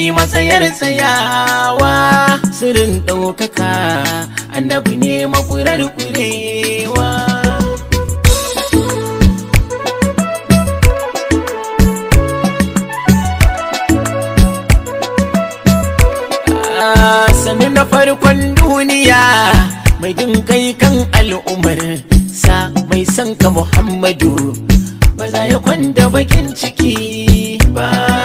matsayar tsayawa sirrin ɗaukaka annabi ne makurar kurewa sanin na farkon duniya mai jin kai kan al'ummar sa mai son ka muhammadu ba za ya kwanda bakin ciki ba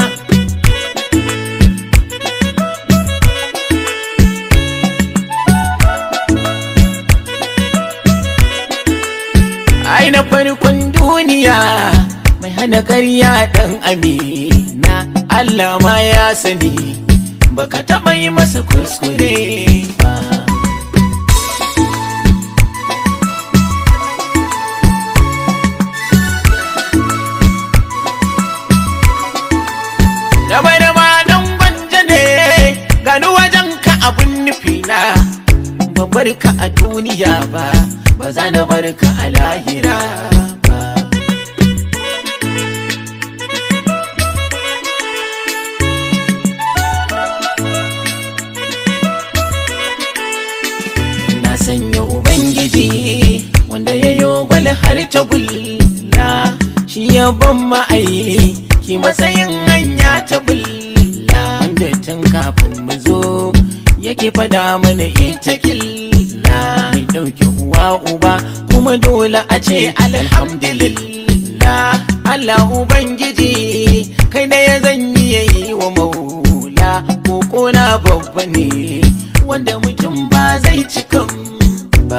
ai na farkon duniya mai hana karya dan amina Allah ma ya sani baka taɓa yi masa kuskure ba Daba daba dan gwanja ne gani wajen ka abun nufi na ba bar ka a duniya ba ba za na bar ka a lahira ba na sanya ubangiji wanda ya yi gwal har ta bulla shi ya ban ma'ayi ki matsayin hanya ta bulla wanda tun kafin mu zo yake fada mana ita killa mai ɗauki uwa uba kuma dole a ce alhamdulillah Allah ubangiji kai da ya zanyi yayi wa maula ko na babba ne wanda mutum ba zai cikan ba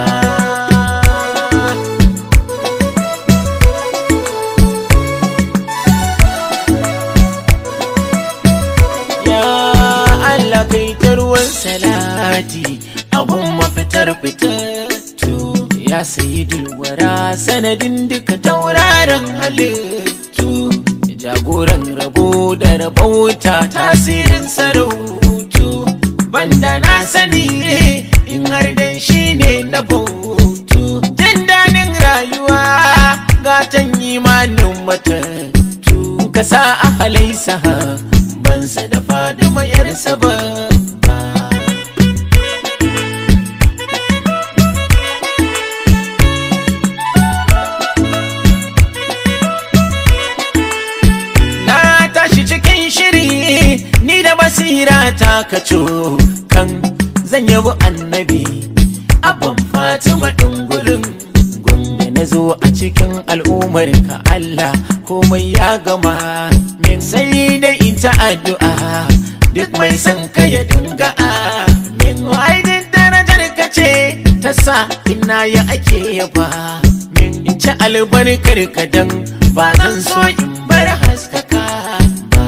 ya Allah kai ta ruwan salati abun mafitar fitattu ya sayi dulwara sanadin duka tauraron halittu jagoran rabo da rabauta tasirin sarautu banda na sani in har dan shi ne na bautu jin daɗin rayuwa gatan imanin matattu ka sa a halaisa bansa da fadima yarsa ba na tashi cikin shiri ni da basira ta kaco kan zan yabi annabi abban fatima dungurin gombe na zo a cikin al'ummar ka Allah komai ya gama min sai da ita addu'a duk mai son ka ya dinga min waidin darajar ka ce ta sa ina ya ake yaba min in ci albarkar ka dan ba zan so in bar haskaka ba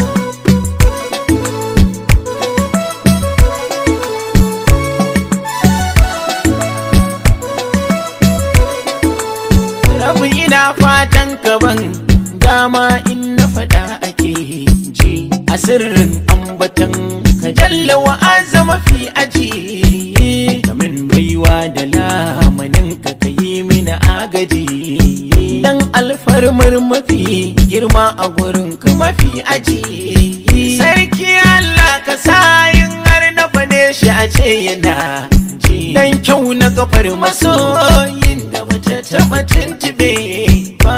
rabu ina fatan kaban dama in na faɗa ake ji a sirrin ambatan ka jalla wa azama fi aji kamin baiwa da lamanin ka ka yi mini agaji dan alfarmar mafi girma a gurin ka mafi aji sarki Allah ka sa yin har na fane shi a ce yana ji dan kyau na kafar masoyin da bata taɓa tuntube ba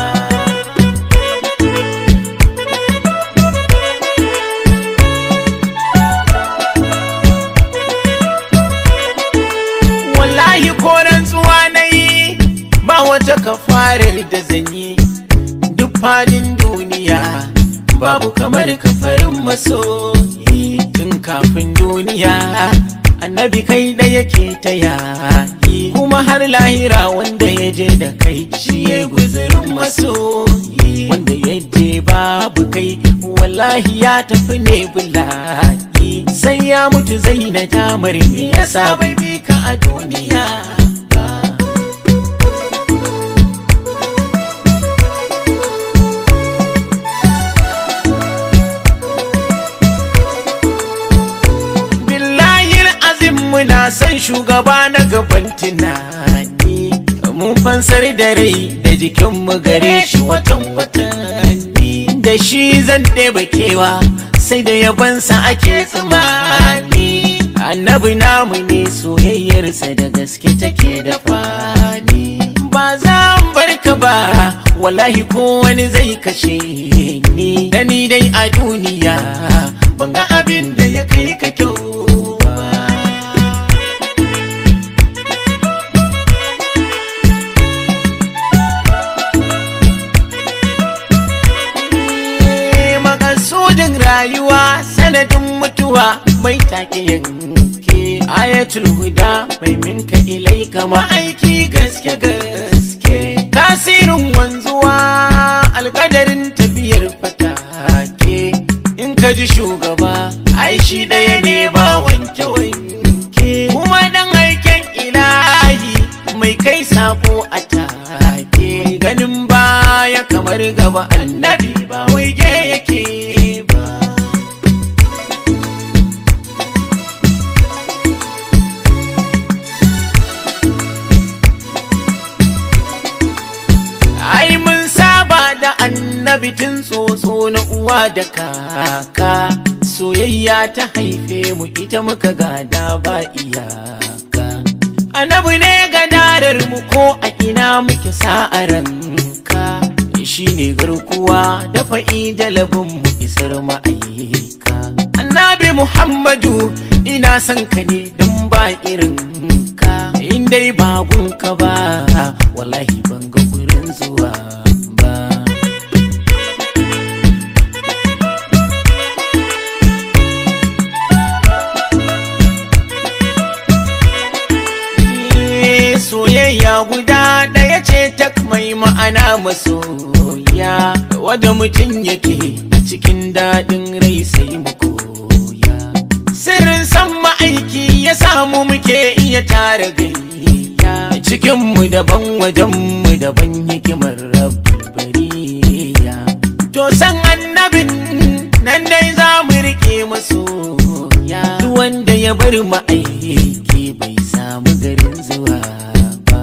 wallahi koran tsuwa na yi ba wata kafarar da zan yi duk fadin duniya babu kamar kafarin masoyi tun kafin duniya annabi kai da yake ta yayi kuma har lahira wanda ya je da kai shi ya guzurin masoyi wanda ya je babu kai wallahi ya tafi ne bulayi sai ya mutu zai na damar me yasa bai bi ka a duniya ba billahi azim muna son shugaba na gaban tunani mun fansar da rai da jikinmu gare shi watan watanni da shi zan ɗeba kewa sai da yabansa ake tsammani annabi namu ne soyayyarsa da gaske take da fani ba za bar ka ba wallahi ko wani zai kashe ni da ni dai a duniya ban ga abin da ya kai ka kyau ba makasudin rayuwa sanadin mutuwa mai take yanke ayatul huda mai minka ilai kama aiki gaske gaske tasirin wanzuwa alkadarin tafiyar fatake in ka ji shugaba ai shi ɗaya ne ba wanke wanke kuma dan aiken ilahi mai kai sako a take ganin baya kamar gaba annabi ba waige yake ba ai mun saba da annabi tun tsotso na uwa da kaka soyayya ta haife mu ita muka gada ba iyaka annabi ne gadarar mu ko a ina muke sa'aranka shi ne garkuwa da fa'i da labin mu isar ma'aika annabi muhammadu ina son ka ne don ba irin ka in dai ba gunka ba wallahi ban ga gurin zuwa ba soyayya guda ɗaya ce tak mai ma'ana masoya wadda mutum yake a cikin daɗin rai sai mu koya sirrin san ma'aiki ya samu muke iya tara gayya cikinmu daban wajenmu daban hikimar rabbariya to san annabin nan dai za mu riƙe masoya duk wanda ya bar ma'aiki bai samu garin zuwa ba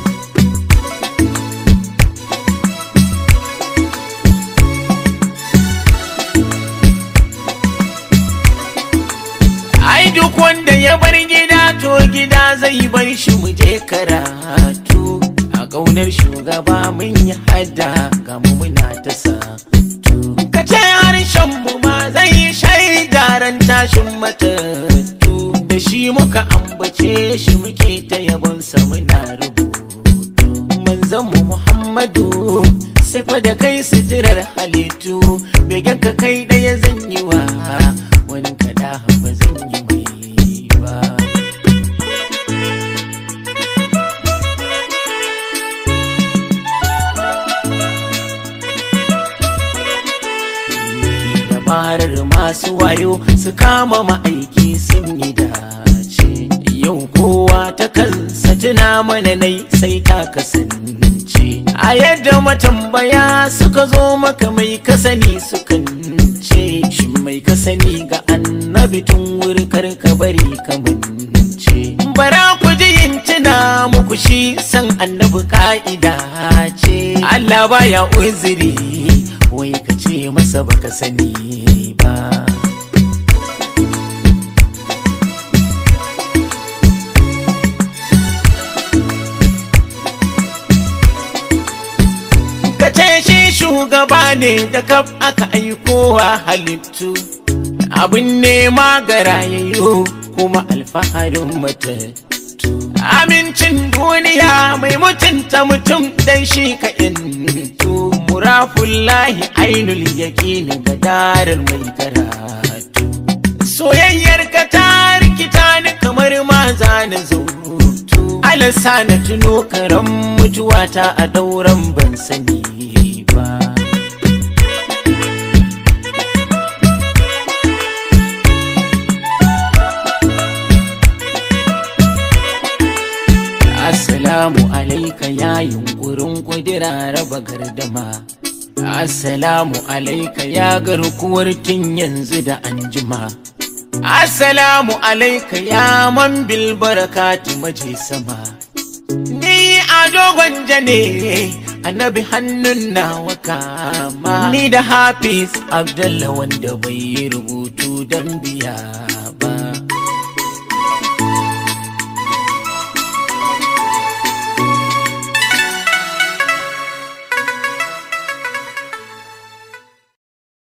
ai duk wanda ya bar gida to gida zai bar shi mu je karatu a ƙaunar shugaba mun yi hada ga mu muna ta satu ka ce harshen mu ma zai yi shaida ran tashin matattu da shi muka ambace shi muke ta yabonsa muna rubutu manzon mu muhammadu sai fa da kai suturar halittu begen ka kai ɗaya zan yi wa wani kada ba zan yi mai ba dabarar masu wayo su kama ma'aiki sun yi dace yau kowa ta kansa tuna mana nai sai ta kasance a yadda matambaya suka zo maka mai kasani sukan ce shi mai kasani ga annabi tun wuri karka bari kamance bara ku ji yin tuna muku shi san annabi ka'ida ce Allah baya uzuri wai ka ce masa baka sani ba ka ce shi shugaba ne da kaf aka aikowa halittu abin nema ga rayayyo kuma alfaharin matattu amincin duniya mai mutunta mutum dan shi ka intu murafullahi ainul yaqini ga darar mai karatu soyayyar ka ta rikita ni kamar maza na zautu alasa na tuno karan mutuwata a dauran ban sani ba Assalamu alaika ya yunkurin kudira raba gardama Assalamu alaika ya garkuwar tun yanzu da anjima Assalamu alaika ya man bil barakatu maje sama Ni a dogon jane annabi hannun nawa kama ni da hafiz abdalla wanda bai yi rubutu don biya